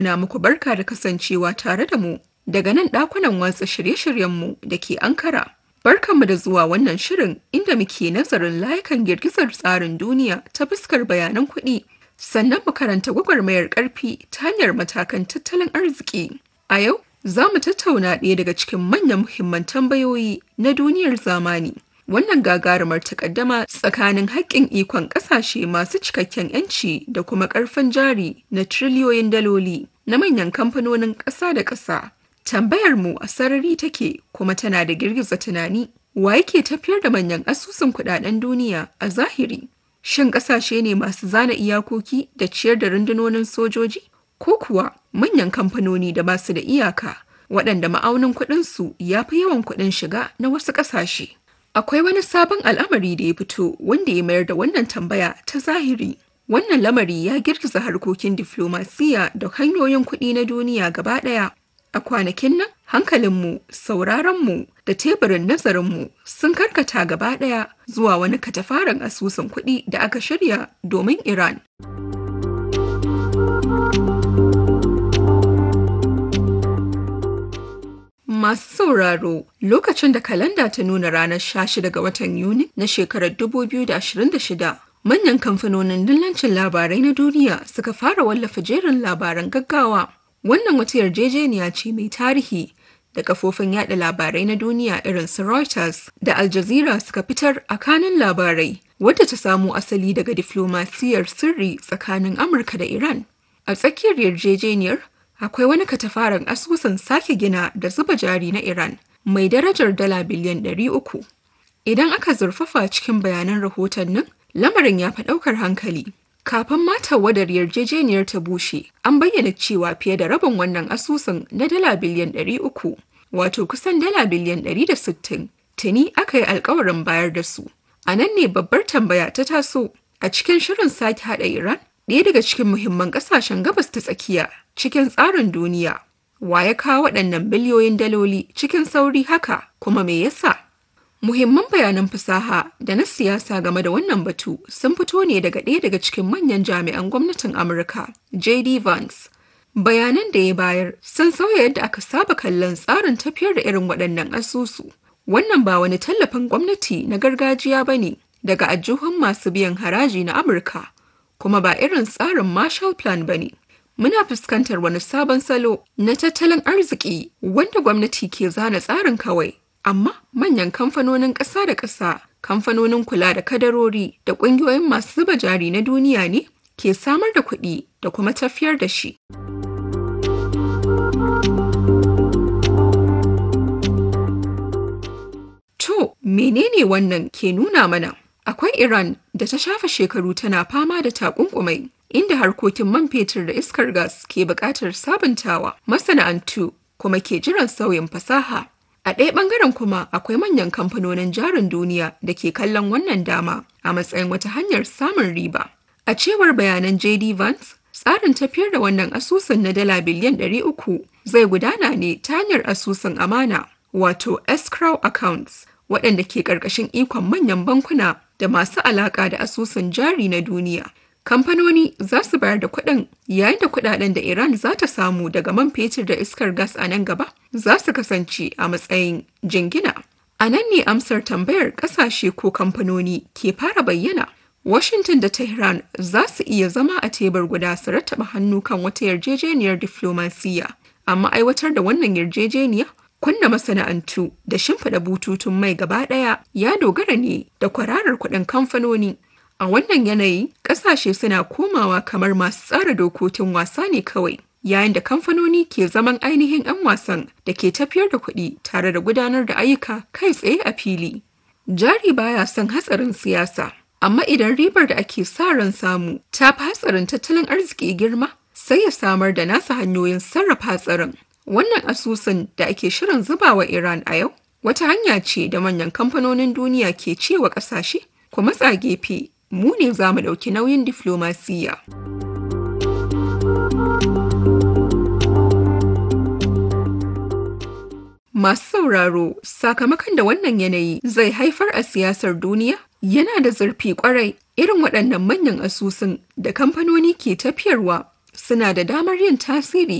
na muku barka da kasancewa tare da mu daga nan ɗakunan watsa shirye-shiryenmu da ke Ankara. Barkanmu da zuwa wannan shirin inda muke nazarin layukan girgizar tsarin duniya ta fuskar bayanan kuɗi, sannan mu karanta gwagwarmayar ƙarfi ta hanyar matakan tattalin arziki. A yau, za mu tattauna ɗaya daga cikin manyan muhimman tambayoyi na duniyar zamani. Wannan gagarumar takaddama tsakanin haƙƙin ikon ƙasashe masu cikakken 'yanci da kuma ƙarfin jari na triliyoyin daloli na manyan kamfanonin ƙasa da ƙasa. Tambayar mu a sarari take kuma tana da girgiza tunani. Wa yake tafiyar da manyan asusun kuɗaɗen duniya a zahiri? Shin ƙasashe ne masu zana iyakoki da ciyar da rundunonin sojoji? Ko kuwa manyan kamfanoni da basu da iyaka waɗanda ma'aunin kuɗinsu ya fi yawan kuɗin shiga na wasu ƙasashe? Akwai wani sabon al'amari da ya fito wanda ya mayar da wannan tambaya ta zahiri. Wannan lamari ya girgiza harkokin diflomasiya da hanyoyin kuɗi na duniya gaba ɗaya. A kwanakin nan, hankalinmu, sauraronmu da teburin nazarinmu sun karkata gaba ɗaya zuwa wani katafaren asusun kuɗi da aka shirya domin Iran. Masu sauraro lokacin da kalanda ta nuna ranar 16 ga watan Yuni na shekarar 2026 manyan kamfanonin dillancin labarai na duniya suka fara wallafa jerin labaran gaggawa. Wannan wata yarjejeniya ce mai tarihi da kafofin yada labarai na duniya irin su Reuters da Al Jazeera suka fitar a kanin labarai wadda ta samo asali daga diflomasiyar sirri tsakanin Amurka da Iran. A tsakiyar yarjejeniyar akwai wani katafaren asusun sake gina da zuba jari na Iran mai darajar dala biliyan 300. Idan aka zurfafa cikin bayanan rahoton nan, lamarin ya fi ɗaukar hankali. Kafin mata wadar yarjejeniyar ta bushe, an bayyana cewa fiye da rabin wannan asusun na dala biliyan 300, wato kusan dala biliyan 160, tuni aka yi alkawarin bayar da su. A nan ne babbar tambaya ta taso a cikin shirin sake haɗa Iran, ɗaya daga cikin muhimman ƙasashen gabas ta tsakiya cikin tsarin duniya. Wa ya kawo waɗannan biliyoyin daloli cikin sauri haka kuma me yasa? Muhimman bayanan fasaha da na siyasa game da wannan batu sun fito ne daga ɗaya daga cikin manyan jami'an gwamnatin Amurka, J.D. Vance. Bayanan da ya bayar sun sauya yadda aka saba kallon tsarin tafiyar da irin waɗannan asusu. Wannan ba wani tallafin gwamnati na gargajiya ba ne daga ajuhun masu biyan haraji na Amurka, kuma ba irin tsarin Marshall Plan ba ne. Muna fuskantar wani sabon salo na tattalin arziki wanda gwamnati ke zana tsarin kawai amma manyan kamfanonin ƙasa da ƙasa kamfanonin kula da kadarori da ƙungiyoyin masu zuba jari na duniya ne ke samar da kuɗi da kuma tafiyar da shi. To, menene wannan ke nuna mana? Akwai Iran da ta shafa shekaru tana fama da takunkumai inda harkokin man fetur da iskar gas ke buƙatar sabuntawa masana'antu kuma ke jiran sauyin fasaha. A ɗaya ɓangaren kuma akwai manyan kamfanonin jarin duniya da ke kallon wannan dama a matsayin wata hanyar samun riba. A cewar bayanan JD Vance, tsarin tafiyar da wannan asusun na dala biliyan 300 zai gudana ne ta hanyar asusun amana, wato escrow accounts, waɗanda ke ƙarƙashin ikon manyan bankuna da masu alaƙa da asusun jari na duniya. Kamfanoni za su bayar da kuɗin yayin da kuɗaɗen da Iran za ta samu daga man fetur da iskar gas a nan gaba za su kasance a matsayin jingina. A nan ne amsar tambayar ƙasashe ko kamfanoni ke fara bayyana. Washington da Tehran za su iya zama a tebur guda su rattaba hannu kan wata yarjejeniyar diflomasiyya, amma aiwatar da wannan yarjejeniya kunna masana'antu da shimfiɗa bututun mai gaba ɗaya ya dogara ne da kwararar kuɗin kamfanoni. A wannan yanayi, ƙasashe suna komawa kamar masu tsara dokokin wasa ne kawai, yayin da kamfanoni ke zaman ainihin 'yan wasan da ke tafiyar da kuɗi tare da gudanar da ayyuka kai tsaye a fili. Jari baya son hatsarin siyasa, amma idan ribar da ake sa ran samu ta fi hatsarin tattalin arziki girma, sai ya samar da nasa hanyoyin sarrafa hatsarin. Wannan asusun da ake shirin zubawa Iran a yau, wata hanya ce da manyan kamfanonin duniya ke cewa ƙasashe, ku matsa gefe mu ne za mu ɗauki nauyin diflomasiyya. Masu sauraro sakamakon da wannan yanayi zai haifar a siyasar duniya yana da zurfi kwarai irin waɗannan manyan asusun da kamfanoni ke tafiyarwa suna da damar yin tasiri